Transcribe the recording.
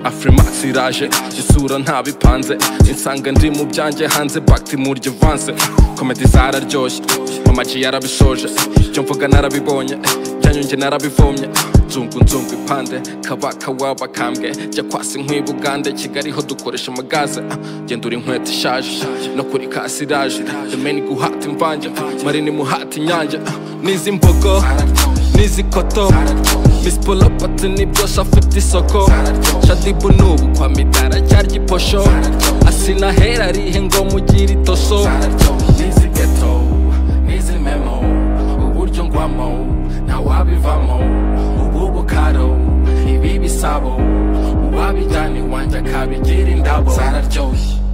afrimax iraje isura ntabipanze insanga ndi mu byanjye hanze bakiti murya vanse komedi zararyoshye mama ji yarabishoje ibyo mvuga narabibonye byanyu njye narabivomye nzungu nzungu ipande kabaka w'abakambwe jya kwasi nk'i bugande kigali ho dukoresha amagaze gendura inkweto ishaje no kuri kasiraje emeni guhata imvange marini muhata inyange n'izi mbogo n'izi koto Miss Polopati nibyo shafite isoko Shadibu nubu kwa midara cyarya iposho Asina hera rihe ngo mugire itoso N'izi ghetto, n'izi memo Uburyo ngwamo, ntawabivamo Ubu bukaro, ibi bisabo Uwabijyana iwanjye akabigira indabo Zararyoshye